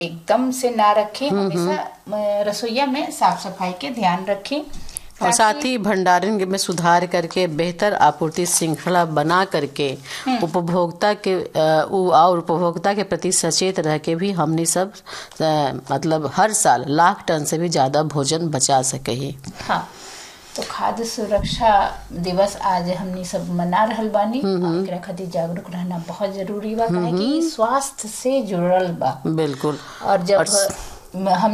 एकदम से ना रखें हमेशा अ, रसोईया में साफ सफाई के ध्यान रखें और साथ ही भंडारण में सुधार करके बेहतर आपूर्ति श्रृंखला बना करके उपभोक्ता के अ, उ- और उपभोक्ता के प्रति सचेत रह के भी हमनी सब अ, मतलब हर साल लाख टन से भी ज्यादा भोजन बचा सके ही हाँ तो खाद्य सुरक्षा दिवस आज हमनी सब मना रहल बानी एकरा खातिर जागरूक रहना बहुत जरूरी बा काहे कि इ स्वास्थ्य से जुड़ल बा बिल्कुल और जब हम